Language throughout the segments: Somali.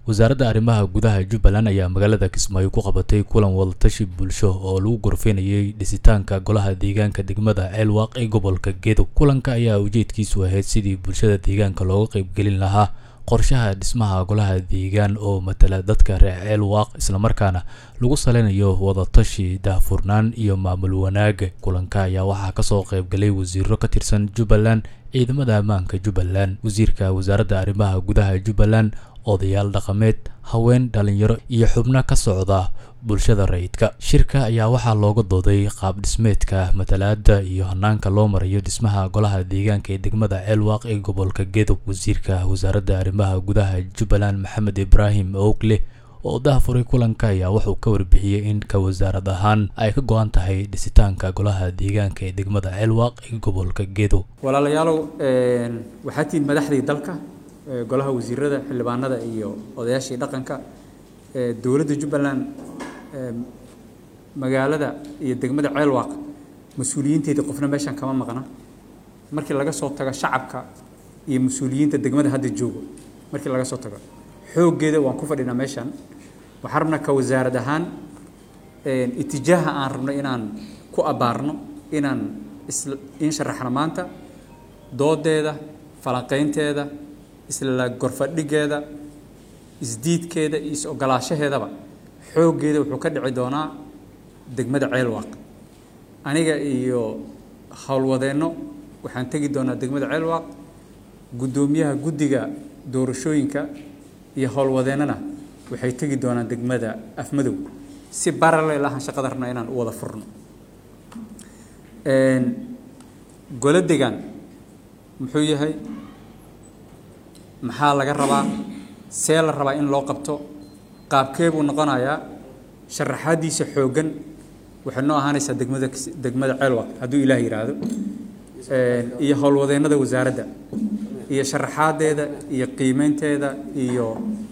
wasaaradda arrimaha gudaha jubbaland ayaa magaalada kismaayo ku qabatay kulan wadatashi bulsho oo lagu gorfeynayay dhisitaanka golaha deegaanka degmada ceelwaaq ee gobolka gedo kulanka ayaa ujeedkiisu ahayd sidii bulshada deegaanka looga qaybgelin lahaa qorshaha dhismaha golaha deegaan oo matala dadka reer ceelwaaq islamarkaana lagu saleynayo wadatashi daahfurnaan iyo maamul wanaaga kulanka ayaa waxaa kasoo qaybgalay wasiiro ka tirsan jubbaland ciidamada ammaanka jubbaland wasiirka wasaaradda arrimaha gudaha jubbaland odayaal dhaqameed haween dhalinyaro iyo xubno ka socda bulshada rayidka shirka ayaa waxaa looga dooday qaab dhismeedka matalaada iyo hanaanka loo marayo dhismaha golaha deegaanka ee degmada ceelwaaq ee gobolka gedo wasiirka wasaaradda arrimaha gudaha jubbaland maxamed ibraahim ogle oo daahfuray kulanka ayaa wuxuu ka warbixiyey in ka wasaarad ahaan ay ka go-an tahay dhisitaanka golaha deegaanka ee degmada ceelwaaq ee gobolka gedo walaalayaalow waxaa tihiin madaxdii dalka golaha wasiirada xildhibaanada iyo odayaashii dhaqanka dowladda jubbaland magaalada iyo degmada ceelwaaq mas-uuliyiinteedii qofna meeshan kama maqna markii laga soo tago shacabka iyo mas-uuliyiinta degmada hadda joogo markii laga soo tago xooggeeda waan ku fadhinaa meeshan waxaan rabnaa ka wasaarad ahaan itijaaha aan rabno inaan ku abbaarno inaan in sharaxno maanta doodeeda falanqaynteeda isla gorfadhigeeda isdiidkeeda iyo is-ogolaashaheedaba xooggeeda wuxuu ka dhici doonaa degmada ceelwaaq aniga iyo howlwadeenno waxaan tegi doonaa degmada ceelwaaq guddoomiyaha guddiga doorashooyinka iyo howlwadeennana waxay tegi doonaan degmada afmadow si baralel ahaan shaqada rabna inaan u wada furno golo degaan muxuu yahay maxaa laga rabaa see la rabaa in loo qabto qaabkee buu noqonayaa sharaxaadiisa xooggan waxay noo ahaanaysaa degmada degmada ceelwaq hadduu ilaah yidhaahdo iyo howlwadeennada wasaaradda iyo sharaxaadeeda iyo qiimeynteeda iyo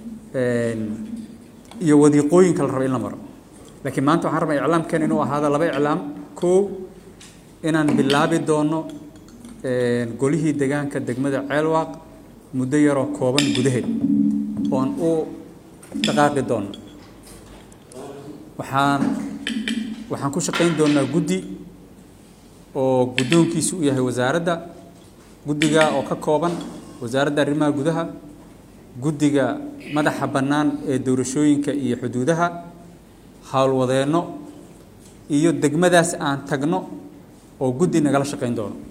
iyo wadiiqooyinka la raba in la maro laakiin maanta waxaan rabaa iclaamkeen inuu ahaado laba iclaam kow inaan bilaabi doono golihii degaanka degmada ceelwaaq muddo yaroo kooban gudaheed oon u dhaqaaqi doono waxaan waxaan ku shaqayn doonaa guddi oo guddoonkiisu u yahay wasaaradda guddiga oo ka kooban wasaaradda arrimaha gudaha guddiga madaxa bannaan ee doorashooyinka iyo xuduudaha howlwadeenno iyo degmadaas aan tagno oo guddi nagala shaqayn doono